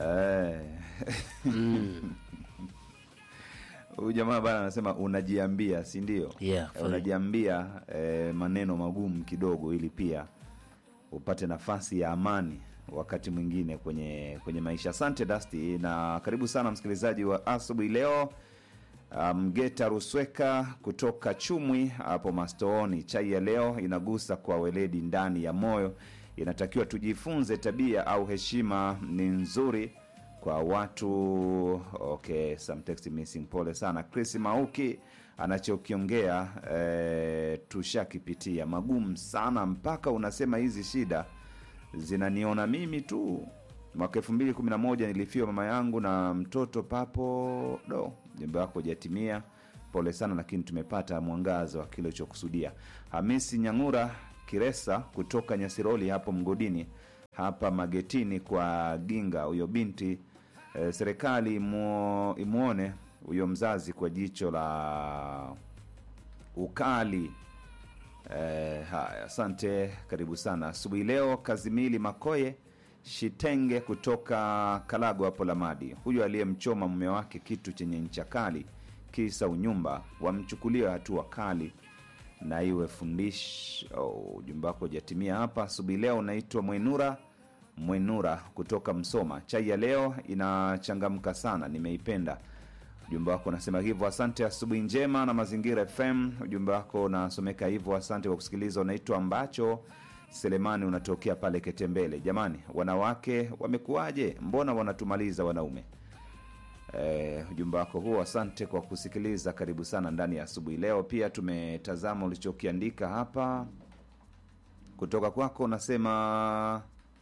Eh. mm. Huyu jamaa bana anasema unajiambia, si ndio? Yeah, Eh, fine. unajiambia eh, maneno magumu kidogo, ili pia upate nafasi ya amani wakati mwingine kwenye kwenye maisha. Asante Dasti, na karibu sana msikilizaji wa asubuhi leo. Mgeta Rusweka kutoka Chumwi hapo Mastooni. Chai ya leo inagusa kwa weledi ndani ya moyo. Inatakiwa tujifunze tabia au heshima ni nzuri kwa watu. Okay, some text missing. Pole sana Chris Mauki, anachokiongea eh, tushakipitia magumu sana, mpaka unasema hizi shida zinaniona mimi tu. Mwaka elfu mbili kumi na moja nilifiwa mama yangu na mtoto papo do. Jembe wako hujatimia, pole sana, lakini tumepata mwangaza wa kile ulichokusudia. Hamisi Nyang'ura Kiresa kutoka Nyasiroli hapo mgodini hapa magetini kwa Ginga, huyo binti eh, serikali imuo- imwone huyo mzazi kwa jicho la ukali. Eh, haya, asante, karibu sana asubuhi leo. Kazimili Makoye Shitenge kutoka Kalago hapo Lamadi, huyo aliyemchoma mume wake kitu chenye ncha kali kisa unyumba, wamchukulia hatua kali na iwe fundish. Oh, ujumbe wako hujatimia hapa asubuhi leo. Unaitwa Mwenura Mwenura kutoka Msoma. Chai ya leo inachangamka sana, nimeipenda. Ujumbe wako unasema hivyo. Asante, asubuhi njema na Mazingira FM. Ujumbe wako unasomeka hivyo. Asante kwa kusikiliza. Unaitwa ambacho Selemani, unatokea pale Ketembele. Jamani, wanawake wamekuwaje? Mbona wanatumaliza wanaume? Eh, ujumbe wako huo, asante kwa kusikiliza. Karibu sana ndani ya asubuhi leo. Pia tumetazama ulichokiandika hapa kutoka kwako, unasema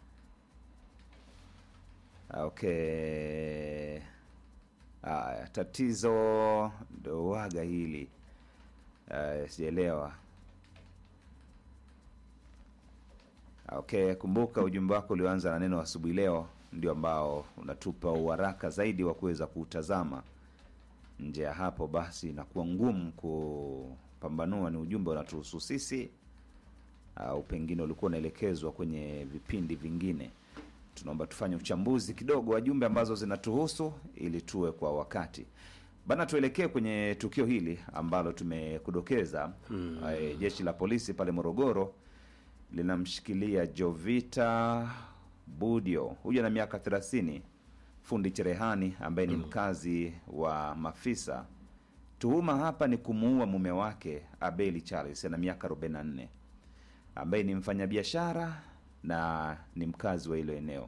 okay. Aya, tatizo ndo waga hili Aya, sijaelewa. Okay, kumbuka ujumbe wako ulioanza na neno asubuhi leo ndio ambao unatupa uharaka zaidi wa kuweza kuutazama. Nje ya hapo basi inakuwa ngumu kupambanua ni ujumbe unatuhusu sisi au pengine ulikuwa unaelekezwa kwenye vipindi vingine. Tunaomba tufanye uchambuzi kidogo wa jumbe ambazo zinatuhusu ili tuwe kwa wakati bana. Tuelekee kwenye tukio hili ambalo tumekudokeza. Hmm. Jeshi la polisi pale Morogoro linamshikilia Jovita Budio, huyu ana miaka 30, fundi cherehani ambaye ni mkazi wa Mafisa. Tuhuma hapa ni kumuua mume wake Abeli Charles, ana miaka 44, ambaye ni mfanyabiashara na ni mkazi wa hilo eneo.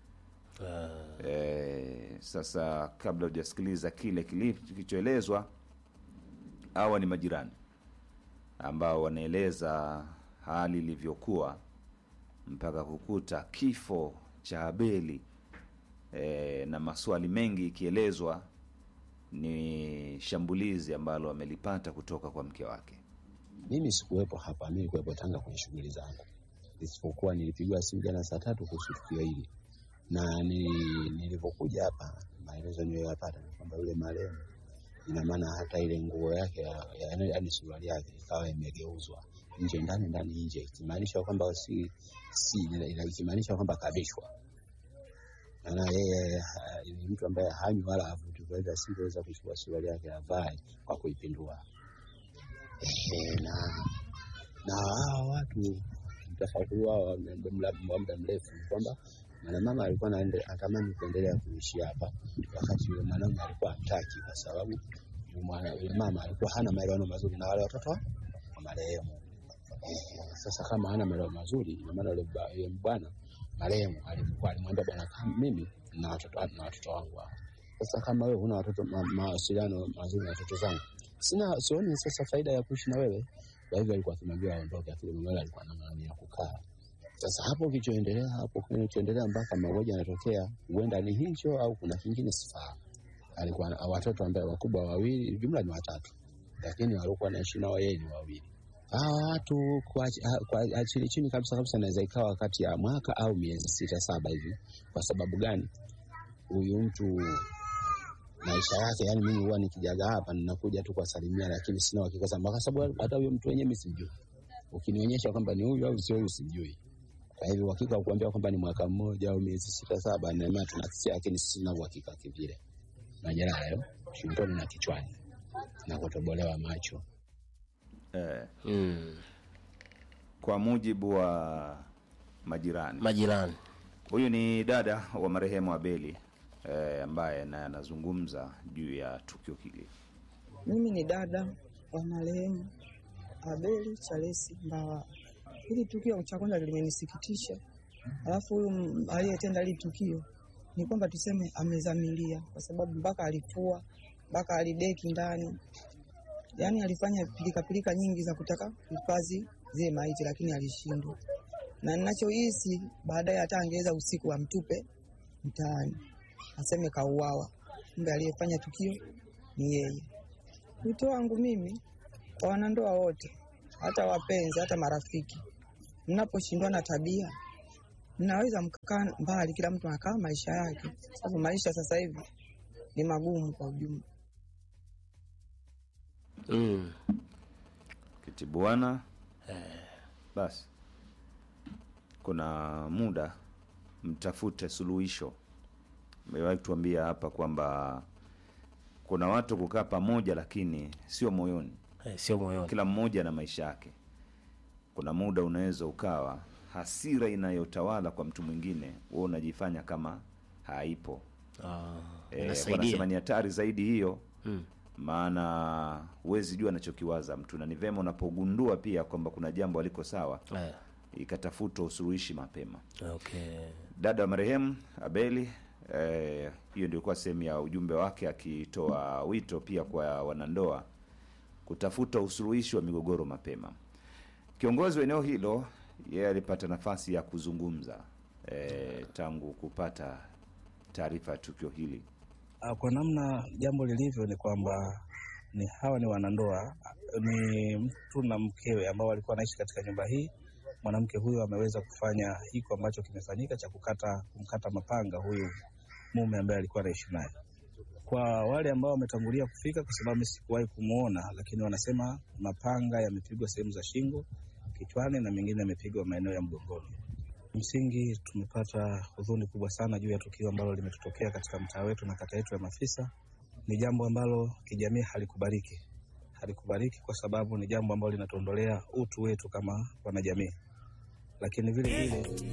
Ah, E, sasa kabla hujasikiliza kile kili- kilichoelezwa, hawa ni majirani ambao wanaeleza hali ilivyokuwa mpaka kukuta kifo cha Abeli e, na maswali mengi ikielezwa ni shambulizi ambalo amelipata kutoka kwa mke wake. Mimi sikuwepo hapa, mimi nilikuwepo Tanga kwenye shughuli zangu, isipokuwa nilipigiwa simu jana saa tatu kuhusu tukio hili, na ni- nilivyokuja hapa, maelezo niliyoyapata ni kwamba yule marehemu, ina maana hata ile nguo yake ya- ya- yaani suruali yake ikawa imegeuzwa nje ndani ndani nje, ikimaanisha kwamba si si ila- ila- ikimaanisha kwamba kabishwa. Maana yeye ah, ni mtu ambaye hanywi wala havuti, kwa hivyo asingeweza kuchukua suruali yake avae kwa kuipindua. Ehe, na na hawa watu mtafakuri wao wa muda wa muda mrefu ni kwamba mwanamama alikuwa anaende- anatamani kuendelea kuishi hapa, wakati yule mwanaume alikuwa hataki, kwa sababu yule mwana- yule mama alikuwa hana maelewano mazuri na wale watoto wa marehemu. Eh, Sasa kama hana maelewano mazuri, ina maana yule ba- yule bwana marehemu alikuwa alimwambia bwana, kama mimi na watoto na watoto wangu hapa. Sasa kama wewe huna watoto ma- mawasiliano mazuri na watoto zangu, sina sioni sasa faida ya kuishi na wewe. Kwa hivyo alikuwa akimwambia aondoke, lakini mume alikuwa na maana ya kukaa. Sasa hapo kilichoendelea hapo kilichoendelea mpaka mauaji yanatokea, huenda ni hicho au kuna kingine sifahamu. Alikuwa na watoto ambaye wakubwa wawili, jumla ni watatu, lakini walikuwa naishi nao yeye ni wawili. Hawa watu kwa, kwa chini chini kabisa kabisa inaweza ikawa kati ya mwaka au miezi sita saba hivi. Kwa sababu gani? Huyu mtu maisha yake, yani mimi huwa nikijaga hapa ninakuja tu kuwasalimia, lakini sina uhakika sana, kwa sababu hata huyo mtu wenyewe mimi simjui. Ukinionyesha kwamba ni huyu au sio huyu simjui. Kwa hivyo uhakika wa kuambia kwamba ni mwaka mmoja au miezi sita saba, na maana tunakisia, lakini sina uhakika kivile. Majeraha hayo shingoni na kichwani na kutobolewa macho. eh, mm. kwa mujibu wa majirani majirani huyu ni dada wa marehemu Abeli eh, ambaye naye anazungumza juu ya tukio hili. Mimi ni dada wa marehemu Abeli Charesi Mbawa. Hili tukio cha kwanza limenisikitisha, alafu huyu m- aliyetenda hili tukio ni kwamba tuseme amezamilia, kwa sababu mpaka alifua mpaka alideki ndani, yaani alifanya pilikapilika nyingi za kutaka kuhifadhi zile maiti, lakini alishindwa. Na ninachohisi baadaye, hata angeweza usiku amtupe mtaani, aseme kauawa, kumbe aliyefanya tukio ni yeye. Wito wangu mimi kwa wanandoa wote, hata wapenzi, hata marafiki, mnaposhindwa na tabia, mnaweza mkakaa mbali, kila mtu anakaa maisha yake, sababu maisha sasa hivi ni magumu kwa ujumla. mm. Kitibuana basi, kuna muda mtafute suluhisho. Mewahi tuambia hapa kwamba kuna watu kukaa pamoja, lakini sio moyoni. eh, sio moyoni Kila mmoja na maisha yake. Kuna muda unaweza ukawa hasira inayotawala kwa mtu mwingine, wewe unajifanya kama haipo. ah, Eh, inasaidia wanasema ni hatari zaidi hiyo mm. maana huwezi jua anachokiwaza mtu, na ni vema unapogundua pia kwamba kuna jambo aliko sawa, eh, ikatafutwa usuluhishi mapema. okay Dada wa marehemu Abeli, eh, hiyo ndio ilikuwa sehemu ya ujumbe wake, akitoa wito pia kwa wanandoa kutafuta usuluhishi wa migogoro mapema. Kiongozi wa eneo hilo yeye alipata nafasi ya kuzungumza eh, tangu kupata taarifa ya tukio hili. Ah, Kwa namna jambo lilivyo ni kwamba ni hawa ni wanandoa, ni mtu na mkewe ambao walikuwa wanaishi katika nyumba hii. Mwanamke huyu ameweza kufanya hiko ambacho kimefanyika cha kukata kumkata mapanga huyu mume ambaye alikuwa anaishi naye. Kwa wale ambao wametangulia kufika, kwa sababu mimi sikuwahi kumwona, lakini wanasema mapanga yamepigwa sehemu za shingo, kichwani na mengine yamepigwa maeneo ya mgongoni. Msingi tumepata huzuni kubwa sana juu ya tukio ambalo limetutokea katika mtaa wetu na kata yetu ya Mafisa. Ni jambo ambalo kijamii halikubaliki, halikubaliki kwa sababu ni jambo ambalo linatuondolea utu wetu kama wanajamii, lakini vile vile